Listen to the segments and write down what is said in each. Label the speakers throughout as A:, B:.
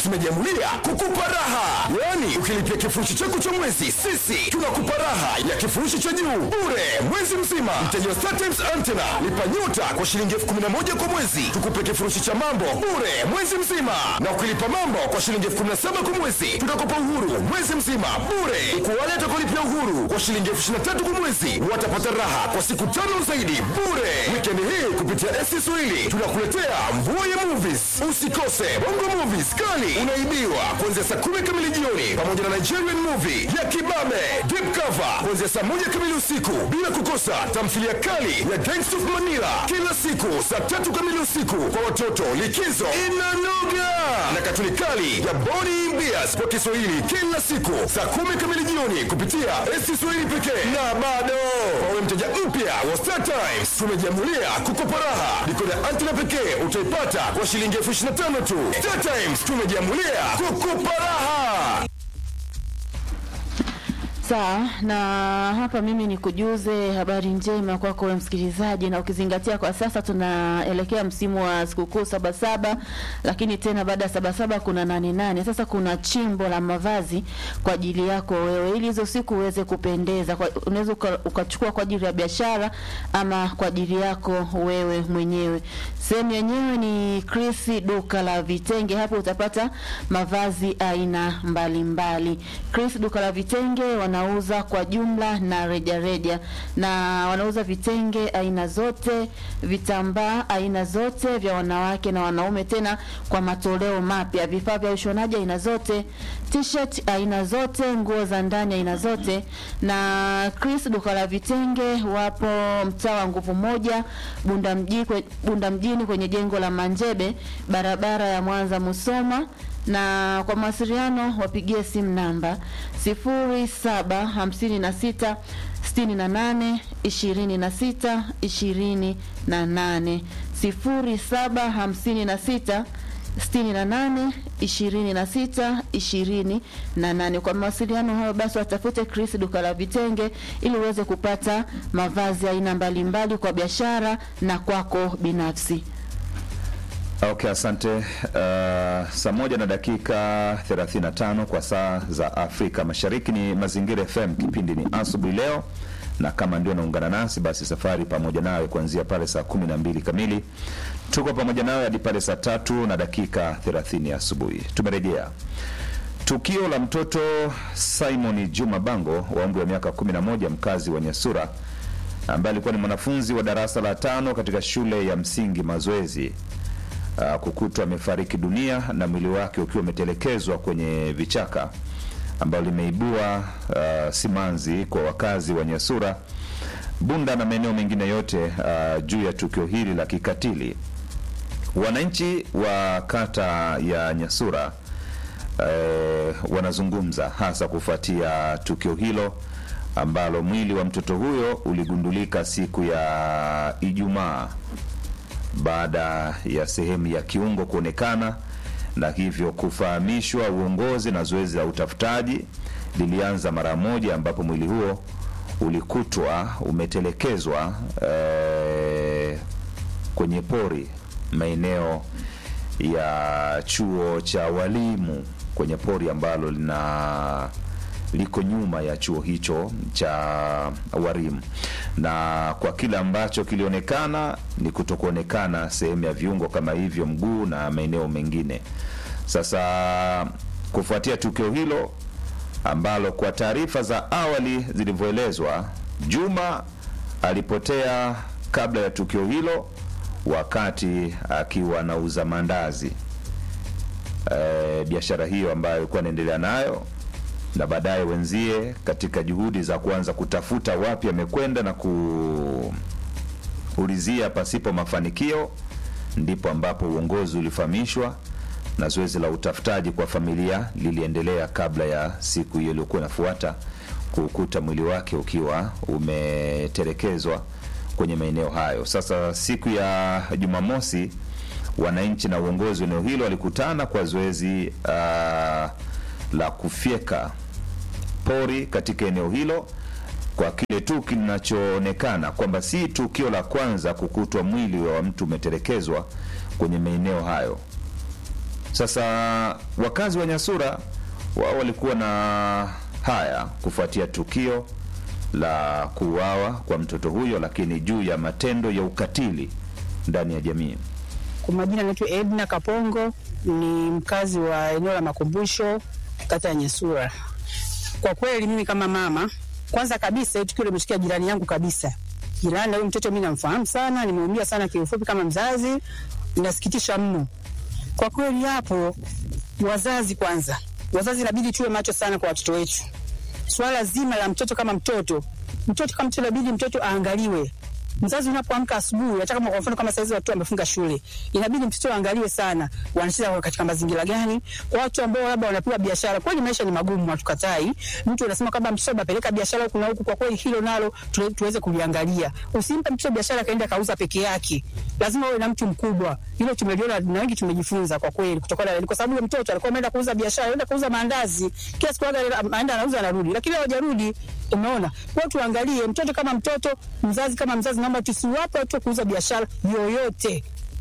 A: tumejiamulia kukupa raha, yaani ukilipia kifurushi chako cha mwezi, sisi tunakupa raha ya kifurushi cha juu bure mwezi mzima. Mteja wa StarTimes Antenna lipa nyota kwa shilingi elfu kumi na moja kwa mwezi, tukupe kifurushi cha mambo bure mwezi mzima, na ukilipa mambo kwa shilingi elfu kumi na saba kwa mwezi, tutakupa uhuru mwezi mzima bure. Kwa wale watakaolipia uhuru kwa shilingi elfu ishirini na tatu kwa mwezi, watapata raha kwa siku tano zaidi bure. Wikendi hii kupitia SC Swahili tunakuletea mvua ya movies. Usikose bongo movies kali unaibiwa kuanzia saa kumi kamili jioni, pamoja na Nigerian movie ya Kibabe Deep Cover kuanzia saa moja kamili usiku, bila kukosa tamthilia kali ya Gangs of Manila kila siku saa tatu kamili usiku. Kwa watoto likizo inanoga na katuni kali ya Boni Bias kwa Kiswahili kila siku saa kumi kamili jioni kupitia SC Swahili pekee. Na bado kwa wewe mteja mpya wa Star Times tumejiamulia kukupa raha. Dikoda antena pekee utaipata kwa shilingi elfu ishirini na tano tu. Star Times tumejiamulia kukupa raha.
B: Sawa, na hapa mimi ni kujuze habari njema kwako wewe msikilizaji, na ukizingatia kwa sasa tunaelekea msimu wa sikukuu Sabasaba, lakini tena baada ya Sabasaba kuna nane nane. Sasa kuna chimbo la mavazi kwa ajili yako wewe, ili hizo siku uweze kupendeza. Kwa- Unaweza uka- ukachukua kwa ajili ya biashara ama kwa ajili yako wewe mwenyewe. Sehemu yenyewe ni Chris duka la vitenge. Hapo utapata mavazi aina mbalimbali. Chris duka la vitenge wanauza kwa jumla na rejareja reja. na wanauza vitenge aina zote, vitambaa aina zote vya wanawake na wanaume, tena kwa matoleo mapya, vifaa vya ushonaji aina zote, t-shirt aina zote, nguo za ndani aina zote. Na Chris duka la vitenge wapo mtaa wa nguvu moja Bunda mjini, Bunda mjini kwenye jengo la Manjebe, barabara ya Mwanza Musoma na kwa mawasiliano wapigie simu namba 0756 68 26 28 0756 68 26 28. Kwa mawasiliano hayo basi watafute Chris duka la vitenge ili uweze kupata mavazi aina mbalimbali kwa biashara na kwako binafsi.
C: Okay, asante. Uh, saa moja na dakika 35 kwa saa za Afrika Mashariki ni Mazingira FM, kipindi ni asubuhi leo, na kama ndio naungana nasi, basi safari pamoja nawe kuanzia pale saa kumi na mbili kamili tuko pamoja nawe hadi pale saa tatu na dakika 30 asubuhi. Tumerejea tukio la mtoto Simon Juma Bango wa umri wa miaka 11 mkazi wa Nyasura ambaye alikuwa ni mwanafunzi wa darasa la tano katika shule ya msingi Mazoezi uh, kukutwa amefariki dunia na mwili wake ukiwa umetelekezwa kwenye vichaka ambalo limeibua uh, simanzi kwa wakazi wa Nyasura, Bunda na maeneo mengine yote uh, juu ya tukio hili la kikatili. Wananchi wa kata ya Nyasura eh, wanazungumza hasa kufuatia tukio hilo ambalo mwili wa mtoto huyo uligundulika siku ya Ijumaa baada ya sehemu ya kiungo kuonekana na hivyo kufahamishwa uongozi, na zoezi la utafutaji lilianza mara moja, ambapo mwili huo ulikutwa umetelekezwa eh, kwenye pori maeneo ya chuo cha walimu kwenye pori ambalo lina liko nyuma ya chuo hicho cha walimu, na kwa kile ambacho kilionekana ni kutokuonekana sehemu ya viungo kama hivyo, mguu na maeneo mengine. Sasa kufuatia tukio hilo ambalo kwa taarifa za awali zilivyoelezwa, Juma alipotea kabla ya tukio hilo wakati akiwa anauza mandazi e, biashara hiyo ambayo alikuwa anaendelea nayo, na baadaye wenzie katika juhudi za kuanza kutafuta wapi amekwenda na kuulizia pasipo mafanikio, ndipo ambapo uongozi ulifahamishwa na zoezi la utafutaji kwa familia liliendelea kabla ya siku hiyo iliyokuwa inafuata kukuta mwili wake ukiwa umetelekezwa kwenye maeneo hayo. Sasa siku ya Jumamosi, wananchi na uongozi wa eneo hilo walikutana kwa zoezi uh, la kufyeka pori katika eneo hilo kwa kile tu kinachoonekana kwamba si tukio la kwanza kukutwa mwili wa mtu umetelekezwa kwenye maeneo hayo. Sasa wakazi wa Nyasura wao walikuwa na haya kufuatia tukio la kuuawa kwa mtoto huyo, lakini juu ya matendo ya ukatili ndani ya jamii.
D: Kwa majina naitwa Edna Kapongo, ni mkazi wa eneo la Makumbusho, kata ya Nyesura. Kwa kweli mimi kama mama, kwanza kabisa hii tukio limeshikia jirani yangu kabisa. Jirani na huyu mtoto mimi namfahamu sana, nimeumia sana kiufupi kama mzazi, inasikitisha mno kwa kweli. Hapo wazazi kwanza, wazazi inabidi tuwe macho sana kwa watoto wetu. Swala zima la mtoto kama mtoto, mtoto kama mtoto, inabidi mtoto aangaliwe mzazi unapoamka asubuhi, hata kama kwa mfano kama saizi watu wamefunga shule, inabidi mtoto aangaliwe sana, wanacheza katika mazingira gani. Kwa watu ambao labda wanapewa biashara, kweli maisha ni magumu, hatukatai. Mtu anasema kwamba mtoto apeleka biashara huku na huku, kwa kweli hilo nalo tu- tuweze kuliangalia. Usimpe mtoto biashara kaenda kauza peke yake, lazima uwe na mtu mkubwa. Hilo tumeliona na wengi tumejifunza kwa kweli, kutokana na kwa sababu yule mtoto alikuwa ameenda kuuza biashara, aenda kuuza maandazi, kila siku aga aenda anauza anarudi, lakini hawajarudi. Umeona, kwa hiyo tuangalie mtoto kama mtoto, mzazi kama mzazi, naomba tusiwape watu kuuza biashara yoyote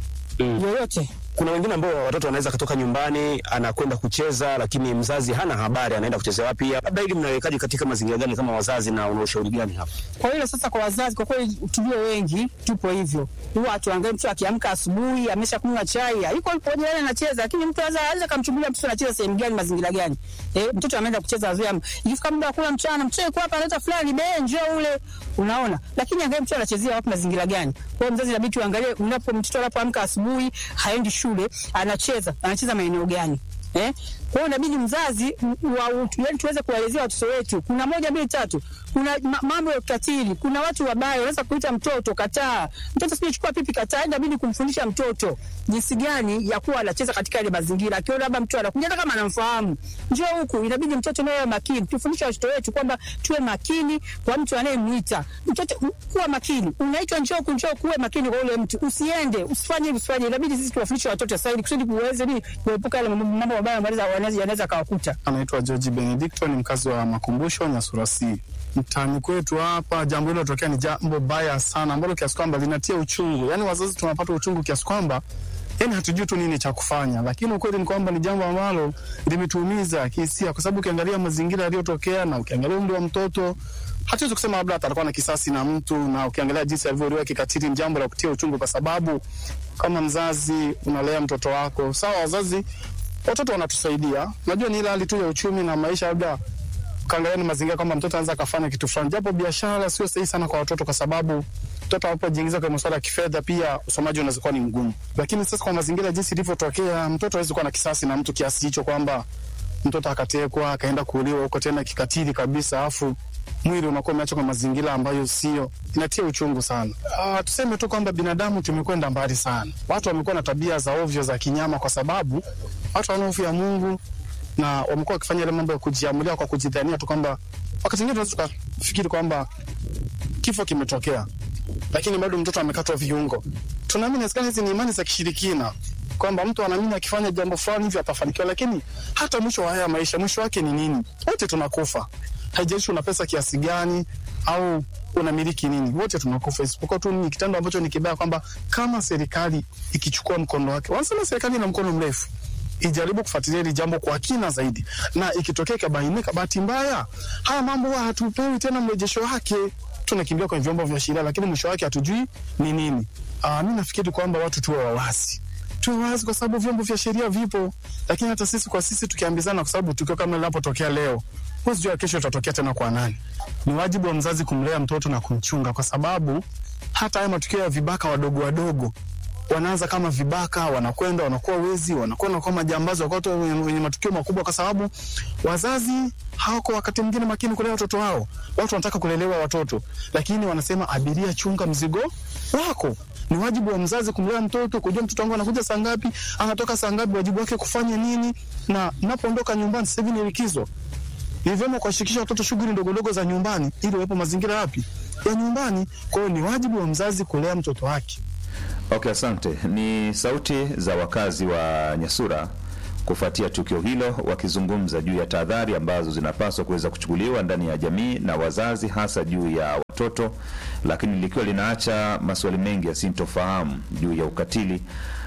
D: yoyote.
E: Kuna wengine ambao watoto wanaweza kutoka nyumbani anakwenda kucheza, lakini mzazi hana habari anaenda kucheza wapi. Labda hili mnawekaje katika mazingira gani kama wazazi, na una ushauri gani hapa?
D: Kwa hiyo sasa, kwa wazazi, kwa kweli tulio wengi tupo hivyo, huwa tuangalie mtu akiamka asubuhi amesha kunywa chai, yuko yuko jirani anacheza, lakini mtu anaweza anaweza kumchungulia mtoto anacheza sehemu gani, mazingira gani. Eh, mtoto ameenda kucheza azoea, ikifika muda wa kula mchana, mtoto yuko hapa analeta fulani be njoo ule, unaona. Lakini angalia mtoto anachezea wapi, mazingira gani. Kwa hiyo mzazi inabidi tuangalie, unapo mtoto anapoamka asubuhi haendi shule, anacheza anacheza maeneo gani Eh? Kwa hiyo inabidi mzazi m- wa, yani tuweze kuwaelezea watoto wetu, kuna moja mbili tatu, kuna ma, mambo ya ukatili, kuna watu wabaya wanaweza kuita mtoto kataa, mtoto sije chukua pipi kataa, inabidi kumfundisha mtoto jinsi gani ya kuwa anacheza katika ile mazingira. Akiona labda mtu anakuja hata kama anamfahamu, njoo huku, inabidi mtoto naye makini. Tufundishe watoto wetu kwamba tuwe makini kwa mtu anayemwita mtoto, m- kuwa makini. Unaitwa njoo huku, njoo kuwe makini kwa ule mtu, usiende, usifanye hivi, usifanye. Inabidi sisi tuwafundishe watoto sasa, ili kusudi kuweze nini, kuepuka yale mambo mambo mabaya ambayo yanaweza yanaweza kawakuta.
F: Anaitwa George Benedicto, ni mkazi wa Makumbusho, Nyasura C. Mtaani kwetu hapa, jambo hilo tokea ni jambo baya sana, ambalo kiasi kwamba linatia uchungu. Yani wazazi tunapata uchungu kiasi kwamba yani hatujui tu nini cha kufanya, lakini ukweli ni kwamba ni jambo ambalo limetuumiza kihisia, kwa sababu ukiangalia mazingira yaliyotokea na ukiangalia umri wa mtoto hatuwezi kusema labda atakuwa na kisasi na mtu, na ukiangalia jinsi alivyouliwa kikatili, ni jambo la kutia uchungu, kwa sababu kama mzazi unalea mtoto wako, sawa, wazazi watoto wanatusaidia, najua ni ile hali tu ya uchumi na maisha, labda ukaangalia ni mazingira kwamba mtoto anaweza akafanya kitu fulani, japo biashara sio sahihi sana kwa watoto, kwa sababu mtoto anapojiingiza kwenye masuala ya kifedha, pia usomaji unaweza kuwa ni mgumu. Lakini sasa kwa mazingira jinsi ilivyotokea, mtoto hawezi kuwa na kisasi na mtu kiasi hicho kwamba mtoto akatekwa akaenda kuuliwa huko tena kikatili kabisa, afu mwili unakuwa umeachwa kwa mazingira ambayo sio, inatia uchungu sana. Uh, tuseme tu kwamba binadamu tumekwenda mbali sana. Watu wamekuwa na tabia za ovyo za kinyama, kwa sababu watu wana hofu ya Mungu na wamekuwa wakifanya ile mambo ya kujiamulia kwa kujidhania tu kwamba wakati mwingine tunaweza tukafikiri kwamba kifo kimetokea, lakini bado mtoto amekatwa viungo. Tunaamini inawezekana hizi ni imani za kishirikina kwamba mtu anaamini akifanya jambo fulani hivi atafanikiwa, lakini hata mwisho wa haya maisha, mwisho wake ni nini? Wote tunakufa, haijalishi una pesa kiasi gani au unamiliki nini, wote tunakufa, isipokuwa tu ni kitendo ambacho ni kibaya, kwamba kama serikali ikichukua mkondo wake, wanasema serikali ina mkono mrefu ijaribu kufuatilia hili jambo kwa kina zaidi, na ikitokea ikabainika bahati mbaya, haya mambo huwa hatupewi tena mrejesho wake, tunakimbia kwenye vyombo vya sheria, lakini mwisho wake hatujui ni nini. Uh, mi nafikiri kwamba watu tuwe wawazi tuwe wazi kwa sababu vyombo vya sheria vipo, lakini hata sisi kwa sisi tukiambizana, kwa sababu tukio kama linapotokea leo, huwezi jua kesho itatokea tena kwa nani. Ni wajibu wa mzazi kumlea mtoto na kumchunga, kwa sababu hata haya matukio ya vibaka wadogo wadogo wanaanza kama vibaka, wanakwenda wanakuwa wezi, wanakwenda kwa majambazi, wakawa wenye matukio makubwa, kwa sababu wazazi hawako wakati mwingine makini kulea watoto wao. Watu wanataka kulelewa watoto, lakini wanasema abiria, chunga mzigo wako. Ni wajibu wa mzazi kumlea mtoto, kujua mtoto wangu anakuja saa ngapi, anatoka saa ngapi, wajibu wake kufanya nini, na napoondoka nyumbani. Sasa hivi ni likizo, ni vyema kuwashirikisha watoto shughuli ndogo ndogo za nyumbani, ili wawepo mazingira yapi ya nyumbani. Kwa hiyo ni wajibu wa mzazi kulea mtoto wake.
C: Okay, asante. Ni sauti za wakazi wa Nyasura kufuatia tukio hilo, wakizungumza juu ya tahadhari ambazo zinapaswa kuweza kuchukuliwa ndani ya jamii na wazazi, hasa juu ya watoto, lakini likiwa linaacha maswali mengi yasintofahamu juu ya ukatili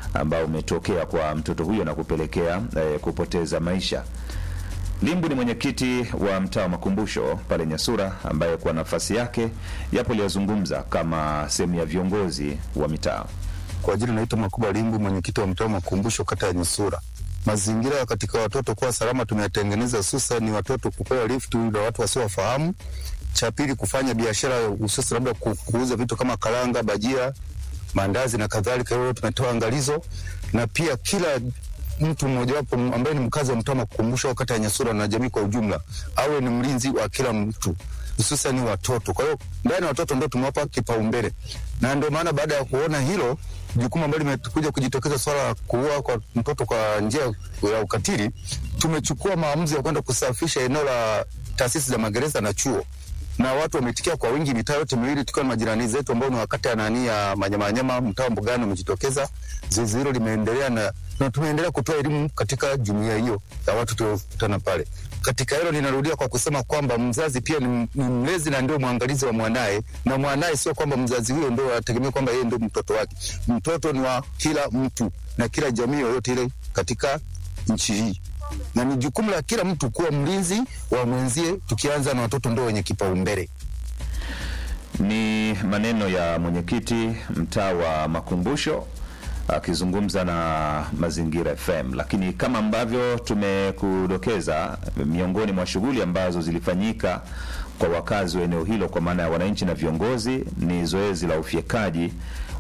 C: ambao umetokea kwa mtoto huyo na kupelekea eh, kupoteza maisha. Limbu ni mwenyekiti wa mtaa wa Makumbusho pale Nyasura, ambaye kwa nafasi yake yapo aliyozungumza kama sehemu ya viongozi wa mitaa.
G: Kwa jina naitwa Makuba Limbu, mwenyekiti wa mtaa wa Makumbusho, kata ya Nyasura. Mazingira katika watoto kuwa salama tumeyatengeneza, hususan ni watoto kupewa lift na watu wasiowafahamu. Cha pili, kufanya biashara hususan labda ku- kuuza vitu kama karanga, bajia, mandazi na kadhalika. Hilo tumetoa angalizo, na pia kila mtu mmojawapo ambaye ni mkazi wa mtaa wa Makumbusho, kata ya Nyasura na jamii kwa ujumla, awe ni mlinzi wa kila mtu hususan watoto. Kwa hiyo ndani ya watoto ndio tumewapa kipaumbele, na ndio maana baada ya kuona hilo jukumu ambalo limekuja kujitokeza swala la kuua kwa mtoto kwa njia ya ukatili, tumechukua maamuzi ya kwenda kusafisha eneo la taasisi za magereza na chuo na watu wameitikia kwa wingi, mitaa yote miwili tukiwa na majirani zetu ambao ni wakati ya nani ya Manyamanyama, mtaa wa Mbugani umejitokeza. Zoezi hilo limeendelea na, na tumeendelea kutoa elimu katika jumuiya hiyo ya watu tuliokutana pale. Katika hilo ninarudia kwa kusema kwamba mzazi pia ni, ni mlezi na ndio mwangalizi wa mwanaye, na mwanaye sio kwamba mzazi huyo ndio ategemea kwamba yeye ndio mtoto wake. Mtoto ni wa kila mtu na kila jamii yoyote ile katika nchi hii na ni jukumu la kila mtu kuwa mlinzi wa mwenzie, tukianza na watoto ndio wenye kipaumbele.
C: Ni maneno ya mwenyekiti mtaa wa Makumbusho akizungumza na Mazingira FM. Lakini kama ambavyo tumekudokeza, miongoni mwa shughuli ambazo zilifanyika kwa wakazi wa eneo hilo, kwa maana ya wananchi na viongozi, ni zoezi la ufyekaji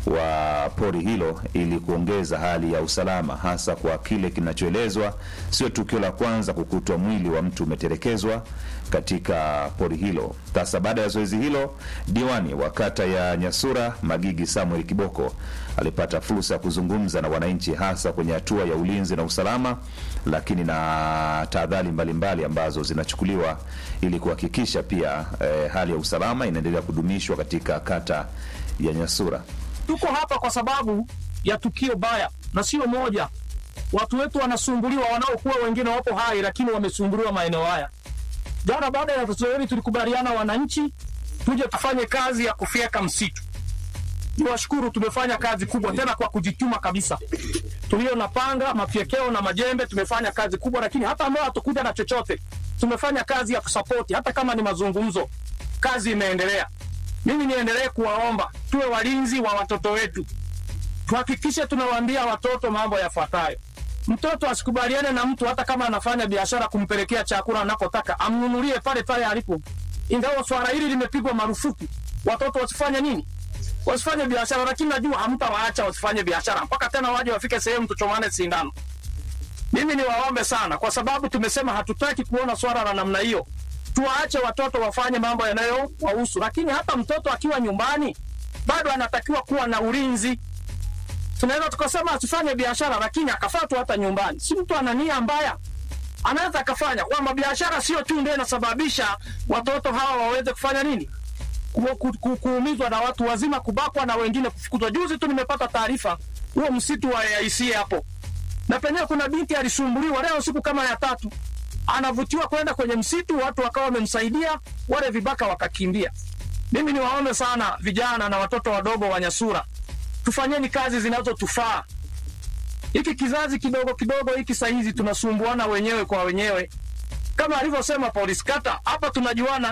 C: wa pori hilo ili kuongeza hali ya usalama, hasa kwa kile kinachoelezwa sio tukio la kwanza kukutwa mwili wa mtu umetelekezwa katika pori hilo. Sasa baada ya zoezi hilo, diwani wa kata ya Nyasura Magigi Samuel Kiboko alipata fursa ya kuzungumza na wananchi, hasa kwenye hatua ya ulinzi na usalama, lakini na tahadhari mbalimbali ambazo zinachukuliwa ili kuhakikisha pia eh, hali ya usalama inaendelea kudumishwa katika kata ya Nyasura.
H: Tuko hapa kwa sababu ya tukio baya na sio moja. Watu wetu wanasumbuliwa, wanaokuwa wengine wapo hai, lakini wamesumbuliwa maeneo haya. Jana baada ya tatizo hili, tulikubaliana wananchi tuje tufanye kazi ya kufyeka msitu. Niwashukuru, tumefanya kazi kubwa tena kwa kujituma kabisa. Tulio na panga, mafyekeo na majembe, tumefanya kazi kubwa, lakini hata ambao hatukuja na chochote, tumefanya kazi ya kusapoti, hata kama ni mazungumzo, kazi imeendelea. Mimi niendelee kuwaomba tuwe walinzi wa watoto wetu, tuhakikishe tunawaambia watoto mambo yafuatayo. Mtoto asikubaliane na mtu hata kama anafanya biashara kumpelekea chakula anakotaka, amnunulie pale pale alipo. Ingawa swala hili limepigwa marufuku, watoto wasifanye nini? Wasifanye biashara, lakini najua hamtawaacha wasifanye biashara mpaka tena waje wafike sehemu tuchomane sindano. Mimi niwaombe sana, kwa sababu tumesema hatutaki kuona swala la namna hiyo tuwaache watoto wafanye mambo yanayowahusu, lakini hata mtoto akiwa nyumbani bado anatakiwa kuwa na ulinzi. Tunaweza tukasema asifanye biashara, lakini akafatwa hata nyumbani. Si mtu ana nia mbaya, anaweza akafanya kwamba biashara sio tu ndio inasababisha watoto hawa waweze kufanya nini, Ku- ku- ku- kuumizwa na watu wazima, kubakwa na wengine kufukuzwa. Juzi tu nimepata taarifa huo msitu wa AIC hapo, na penyewe kuna binti alisumbuliwa leo siku kama ya tatu anavutiwa kwenda kwenye msitu, watu wakawa wamemsaidia, wale vibaka wakakimbia. Mimi niwaombe sana vijana na watoto wadogo wa Nyasura, tufanyeni kazi zinazotufaa. Hiki kizazi kidogo kidogo hiki sahizi tunasumbuana wenyewe kwa wenyewe, kama alivyosema polisi kata hapa, tunajuana.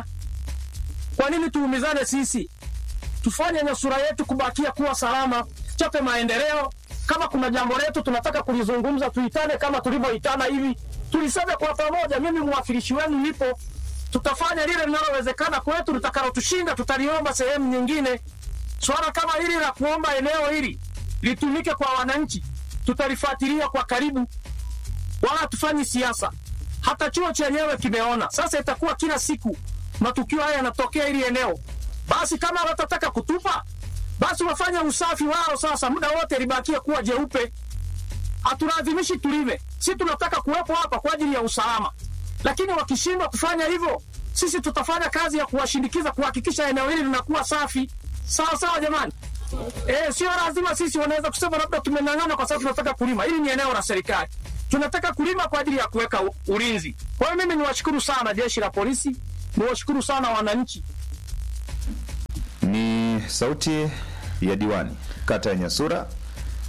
H: Kwa nini tuumizane sisi? Tufanye Nyasura yetu kubakia kuwa salama, chape maendeleo. Kama kuna jambo letu tunataka kulizungumza, tuitane kama tulivyoitana hivi, tuliseme kwa pamoja. Mimi mwakilishi wenu nipo, tutafanya lile linalowezekana kwetu, litakalotushinda tutaliomba sehemu nyingine. Swala kama hili la kuomba eneo hili litumike kwa wananchi, tutalifuatilia kwa karibu, wala hatufanyi siasa. Hata chuo chenyewe kimeona sasa, itakuwa kila siku matukio haya yanatokea hili eneo. Basi kama watataka kutupa, basi wafanye usafi wao sasa, muda wote libakie kuwa jeupe. Hatulazimishi tulime, si tunataka kuwepo hapa kwa ajili ya usalama, lakini wakishindwa kufanya hivyo, sisi tutafanya kazi ya kuwashindikiza kuhakikisha eneo hili linakuwa safi. Sawa sawa, jamani. Eh, sio lazima sisi wanaweza kusema labda tumeng'ang'ana kwa sababu tunataka kulima. Hili ni eneo la serikali, tunataka kulima kwa ajili ya kuweka u- ulinzi. Kwa hiyo mimi niwashukuru sana jeshi la polisi, niwashukuru sana wananchi.
C: Ni sauti ya diwani kata ya Nyasura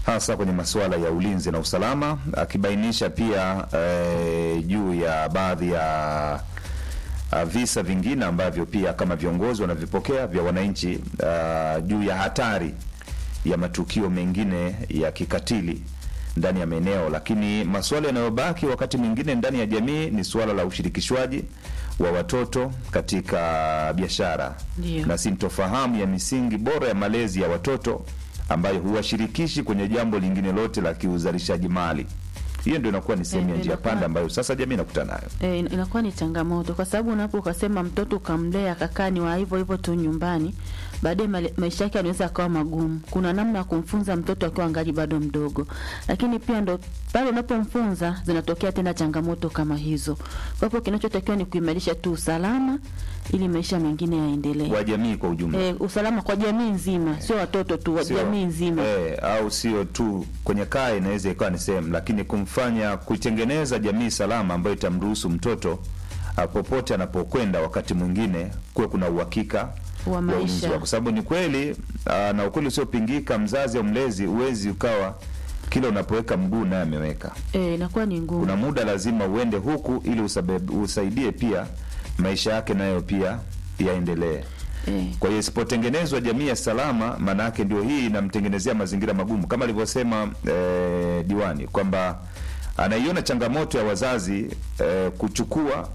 C: hasa kwenye masuala ya ulinzi na usalama, akibainisha pia eh, juu ya baadhi ya uh, visa vingine ambavyo pia kama viongozi wanavipokea vya wananchi uh, juu ya hatari ya matukio mengine ya kikatili ndani ya maeneo, lakini masuala yanayobaki wakati mwingine ndani ya jamii ni suala la ushirikishwaji wa watoto katika biashara
B: Ndio.
C: na sintofahamu ya misingi bora ya malezi ya watoto ambayo huwashirikishi kwenye jambo lingine lote la kiuzalishaji mali. Hiyo ndio inakuwa ni sehemu ya
B: Eh,
C: njia
B: inakuwa-
C: panda ambayo sasa jamii inakutana nayo.
B: E, inakuwa ni changamoto kwa sababu unapo ukasema mtoto ukamlea akakaa ni wa hivyo hivyo tu nyumbani, baadaye male- maisha yake anaweza akawa magumu. Kuna namna ya kumfunza mtoto akiwa angali bado mdogo, lakini pia ndo pale unapomfunza zinatokea tena changamoto kama hizo. Kwa hivyo kinachotakiwa ni kuimarisha tu usalama ili maisha mengine yaendelee.
C: wa jamii kwa ujumla.
B: E, usalama kwa jamii nzima, sio watoto tu, wa
C: Sio-
B: jamii nzima.
C: eh, au sio tu kwenye kaya, inaweza ikawa ni sehemu, lakini kumfanya kuitengeneza jamii salama ambayo itamruhusu mtoto ah, popote anapokwenda, wakati mwingine kuwe kuna uhakika
B: Wa
C: ulinzi
B: maisha.
C: wake. kwa sababu ni kweli ah, na ukweli usiopingika, mzazi au mlezi huwezi ukawa kila unapoweka mguu naye ameweka.
B: E, inakuwa ni ngumu.
C: Kuna muda lazima uende huku ili usabab, usaidie pia maisha yake nayo pia yaendelee.
B: E,
C: Kwa hiyo isipotengenezwa jamii ya salama, maana yake ndio hii inamtengenezea mazingira magumu, kama alivyosema eh, diwani kwamba anaiona changamoto ya wazazi eh, kuchukua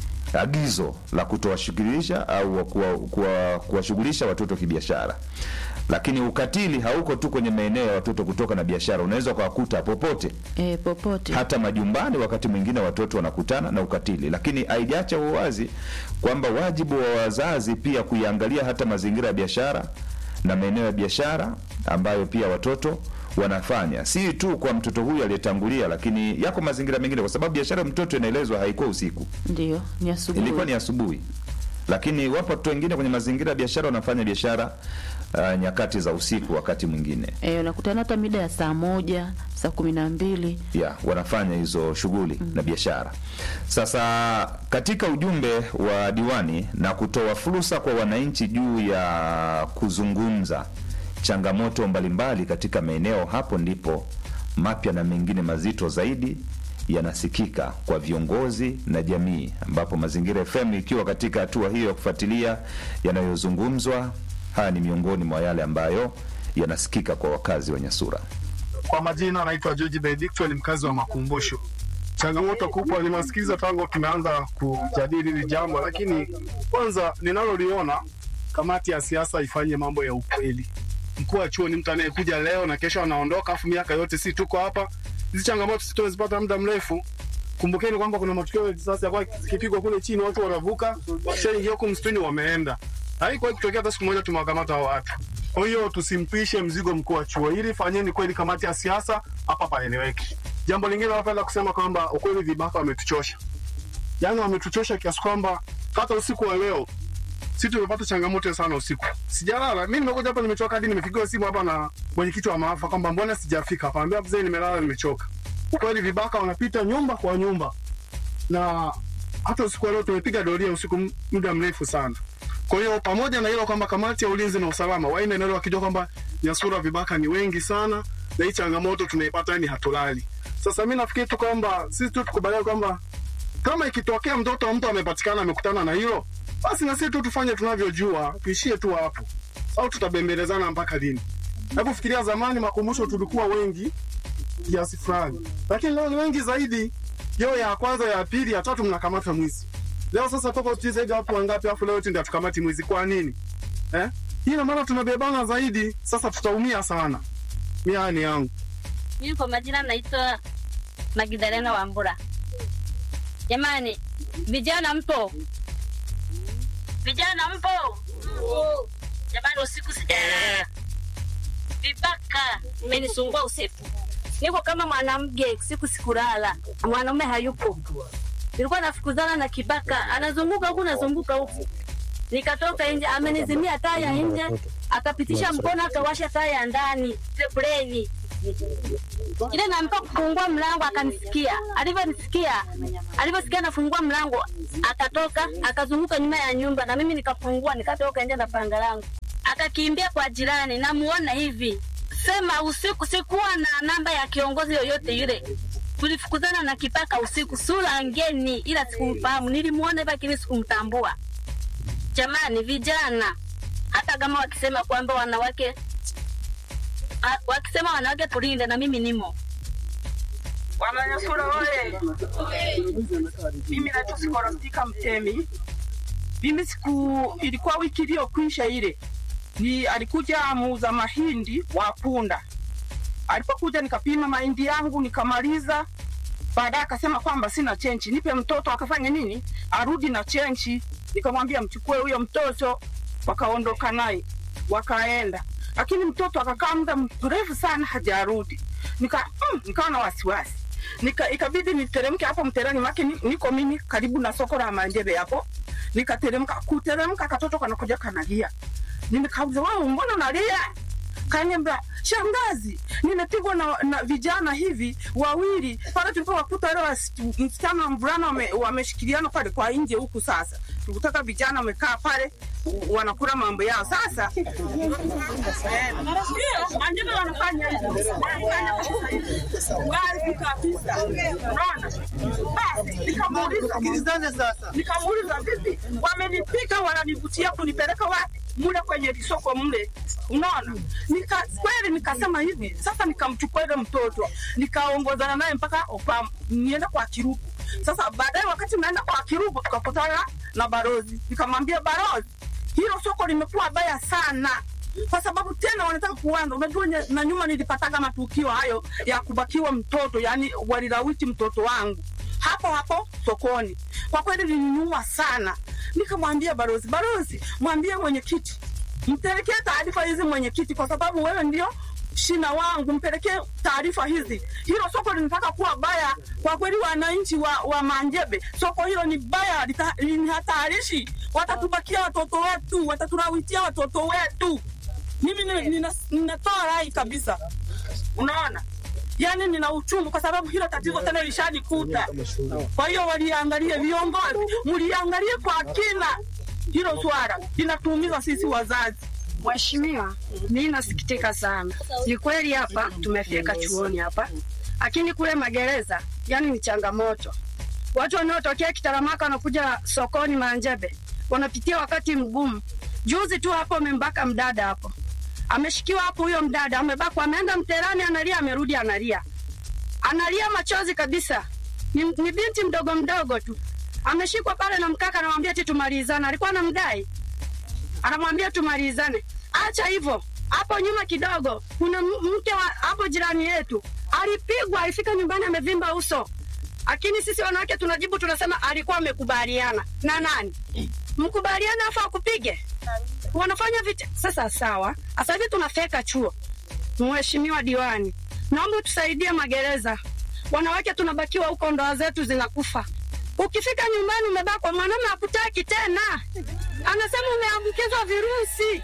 C: agizo la kutowashughulisha au kuwa- kuwa- kuwashughulisha watoto kibiashara, lakini ukatili hauko tu kwenye maeneo ya watoto kutoka na biashara, unaweza ukawakuta popote
B: e, popote
C: hata majumbani, wakati mwingine watoto wanakutana na ukatili, lakini haijacha uwazi kwamba wajibu wa wazazi pia kuiangalia hata mazingira ya biashara na maeneo ya biashara ambayo pia watoto wanafanya, si tu kwa mtoto huyu aliyetangulia, lakini yako mazingira mengine, kwa sababu biashara ya mtoto inaelezwa haikuwa usiku,
B: ndio ni asubuhi.
C: ilikuwa ni asubuhi, lakini wapo watoto wengine kwenye mazingira ya biashara wanafanya biashara uh, nyakati za usiku, wakati mwingine
B: E, unakutana hata mida ya saa moja saa kumi na mbili
C: ya wanafanya hizo shughuli na biashara. Sasa katika ujumbe wa diwani na kutoa fursa kwa wananchi juu ya kuzungumza changamoto mbalimbali katika maeneo, hapo ndipo mapya na mengine mazito zaidi yanasikika kwa viongozi na jamii, ambapo Mazingira FM ikiwa katika hatua hiyo ya kufuatilia yanayozungumzwa. Haya ni miongoni mwa yale ambayo yanasikika kwa wakazi wa Nyasura.
F: Kwa majina anaitwa George Benedicto, ni mkazi wa Makumbusho. Changamoto kubwa nimesikiliza tangu tumeanza kujadili hili jambo, lakini kwanza ninaloliona, kamati ya siasa ifanye mambo ya ukweli. Mkuu wa chuo ni mtu anayekuja leo na kesho anaondoka, afu miaka yote si tuko hapa. Hizi changamoto sitozipata muda mrefu. Kumbukeni kwamba kuna matukio ya risasi yakuwa zikipigwa kule chini, watu wanavuka, wakishaingia huku msituni wameenda. Haikuwahi kutokea hata siku moja tumewakamata hao watu. Kwa hiyo tusimpishe mzigo mkuu wa chuo, ili fanyeni kweli kamati ya siasa hapa paeleweke. Jambo lingine napenda kusema kwamba ukweli vibaka wametuchosha, yaani wametuchosha kiasi kwamba hata usiku wa leo si tumepata changamoto sana usiku. Sijalala mimi, nimekuja hapa nimechoka, hadi nimepigiwa simu hapa na mwenyekiti wa maafa kwamba mbona sijafika hapa. Ambia mzee, nimelala nimechoka. Kweli vibaka wanapita nyumba kwa nyumba, na hata usiku wa leo tumepiga doria usiku m- muda mrefu sana. Kwa hiyo pamoja na hilo kwamba kamati ya ulinzi na usalama waina eneo wakijua kwamba Nyasura vibaka ni wengi sana na hii changamoto tunaipata, yani hatulali. Sasa mi nafikiri tu kwamba sisi tu tukubaliane kwamba kama ikitokea mtoto wa mtu amepatikana amekutana na hilo, basi na sisi tu tufanye tunavyojua, tuishie tu hapo, au tutabembelezana mpaka lini? Hebu fikiria, zamani makumbusho tulikuwa wengi kiasi fulani, lakini leo ni wengi zaidi. Yo ya kwanza, ya pili, ya tatu mnakamata mwizi. Leo sasa toka utii zaidi watu wangapi, afu leo eti ndio tukamati mwizi? Kwa nini eh? Hii ina maana tunabebana zaidi, sasa tutaumia sana. Miani yangu
I: Mimi kwa majina naitwa Magdalena Wambura. Jamani, vijana mpo? Vijana mpo? Jamani, usiku sijalala, vibaka imenisumbua usiku. Niko kama mwanamke, siku sikulala, mwanaume hayupo. Nilikuwa nafukuzana na kibaka, anazunguka huku nazunguka huku, nikatoka nje, amenizimia taa ya nje, akapitisha mkono akawasha taa ya ndani sebleni ile nampa kufungua mlango akanisikia. Alivyonisikia, alivyosikia nafungua mlango, akatoka akazunguka nyuma ya nyumba, na mimi nikafungua nikatoka nje na panga langu, akakimbia kwa jirani. Namuona hivi kusema usiku, sikuwa na namba ya kiongozi yoyote yule. Tulifukuzana na kipaka usiku, sura ngeni, ila sikumfahamu. Nilimuona hivi lakini sikumtambua. Jamani, vijana, hata kama wakisema kwamba wanawake a- wakisema wanawake tulinde, na mimi nimo
J: Wananyasura oye! Mimi naitwa Skolastika Mtemi. Mimi siku ilikuwa wiki iliyokwisha ile, ni alikuja muuza mahindi wa punda. Alipokuja nikapima mahindi yangu nikamaliza, baadaye akasema kwamba sina chenchi, nipe mtoto. Akafanya nini? Arudi na chenchi. Nikamwambia mchukue huyo mtoto, wakaondoka naye wakaenda, lakini mtoto akakaa muda mrefu sana hajarudi. Nika mm, nikawa na wasiwasi nika ikabidi niteremke hapo mterani make ni- niko mimi karibu na soko la Manjebe hapo, nikateremka. Kuteremka katoto kanakuja kanalia, nimekauza wao, mbona unalia? Kaniambia shangazi, nimepigwa na, na vijana hivi wawili pale tulipowakuta wale wasi- msichana na mvulana wame- wameshikiliana pale kwa nje huku. Sasa tukutaka vijana wamekaa pale u- wanakula mambo yao. Sasa eh, ndio Manjebe wanafanya hivyo, wanafanya kabisa hivyo. Wazi kabisa, unaona. Basi nikamuuliza, nikamuuliza vipi, wamenipiga wananivutia kunipeleka wapi? Mule kwenye lisoko mle, unaona. Nika kweli nikasema hivi sasa, nikamchukua ile mtoto nikaongozana naye mpaka opa nienda kwa Kirubu. Sasa baadaye, wakati naenda kwa Kirubu, tukakutana na barozi, nikamwambia barozi, hilo soko limekuwa baya sana kwa sababu tena wanataka kuanza. Unajua, nye- na nyuma nilipataga matukio hayo ya kubakiwa mtoto, yani walilawiti mtoto wangu hapo hapo sokoni. Kwa kweli lininyuma sana. Nikamwambia barozi, barozi, mwambie mwenyekiti mpelekee taarifa hizi mwenyekiti, kwa sababu wewe ndio shina wangu, mpelekee taarifa hizi. Hilo soko linataka kuwa baya kwa kweli. Wananchi wa, wa Manjebe, soko hilo ni baya, lita- ni hatarishi. Watatubakia watoto wetu, wataturawitia watoto wetu. Mimi ni- nina- ninatoa rai kabisa, unaona yani nina uchungu kwa sababu hilo tatizo tena lishanikuta. Kwa hiyo waliangalie, viongozi mliangalie kwa kina hilo swala, linatuumiza sisi wazazi.
K: Mheshimiwa, mimi nasikitika sana. Ni kweli hapa tumefika chuoni hapa, lakini kule magereza yani ni changamoto. Watu wanaotokea Kitaramaka wanakuja sokoni Manjebe wanapitia wakati mgumu. Juzi tu hapo amembaka mdada hapo, ameshikiwa hapo, huyo mdada amebakwa, ameenda mterani, analia, amerudi analia, analia machozi kabisa. Ni, ni binti mdogo mdogo tu, ameshikwa pale na mkaka, anamwambia eti tumalizane, alikuwa anamdai anamwambia tumalizane. Acha hivyo, hapo nyuma kidogo kuna m- mke wa hapo jirani yetu alipigwa, alifika nyumbani amevimba uso, lakini sisi wanawake tunajibu tunasema alikuwa amekubaliana na nani? Mkubaliana afa akupige, wanafanya vita. Sasa sawa, sasa hivi tunafeka chuo. Mheshimiwa diwani, naomba utusaidie magereza, wanawake tunabakiwa huko, ndoa zetu zinakufa. Ukifika nyumbani umebakwa, mwanaume hakutaki tena, anasema umeambukizwa virusi.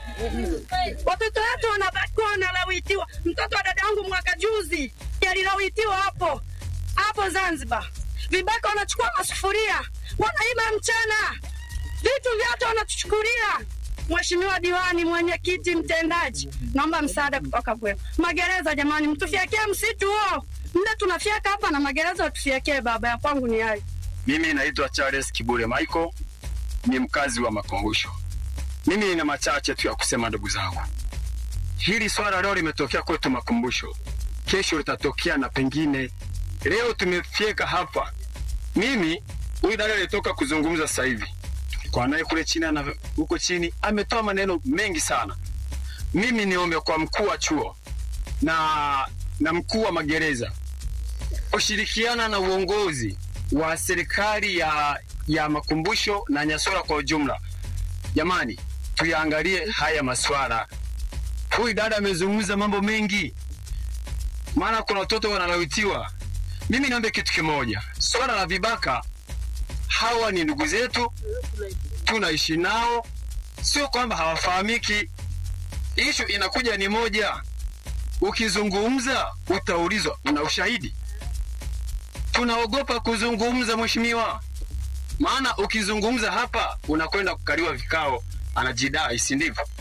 K: Watoto wetu wanabakiwa wanalawitiwa. Mtoto wa dada yangu mwaka juzi alilawitiwa hapo hapo Zanzibar, vibaka wanachukua masufuria wanaiba mchana, vitu vyote wanatuchukulia. Mheshimiwa diwani, mwenyekiti, mtendaji, naomba msaada kutoka kwenu. Magereza jamani, mtufyekee msitu huo, mle tunafyeka hapa na magereza watufyekee. Baba ya kwangu ni hayo.
L: Mimi naitwa Charles Kibule Michael, ni mkazi wa Makumbusho. Mimi nina machache tu ya kusema, ndugu zangu. Hili swala leo limetokea kwetu Makumbusho, kesho litatokea na pengine. Leo tumefyeka hapa. Mimi huyu dada alitoka kuzungumza sasa hivi kwa naye kule chini na huko chini ametoa maneno mengi sana. Mimi niombe kwa mkuu wa chuo na na mkuu wa magereza kushirikiana na uongozi wa serikali ya, ya Makumbusho na Nyasora kwa ujumla. Jamani, tuyaangalie haya maswala. Huyu dada amezungumza mambo mengi, maana kuna watoto wanalawitiwa. Mimi niombe kitu kimoja, swala la vibaka, hawa ni ndugu zetu, tunaishi nao, sio kwamba hawafahamiki. Ishu inakuja ni moja, ukizungumza utaulizwa, una ushahidi? tunaogopa kuzungumza mheshimiwa, maana ukizungumza hapa unakwenda kukaliwa vikao, anajidai, si ndivyo?